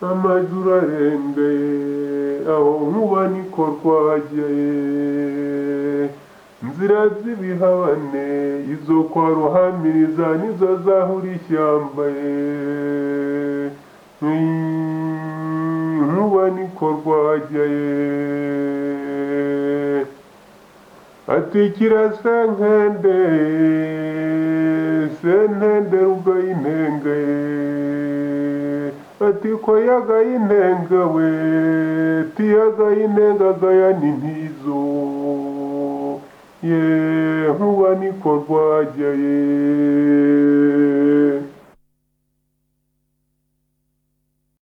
amajura arengeye aho nkuba niko twageye nzira z'ibihabane izo kwa ruhamiriza nizo zahura ishyamba ye Mm, nkuba niko rwageye ati kirasa nkende sentende rugayinenge ati ko yagayinenge we tiyagayinenge agayana intizo ye nkuba niko rwageye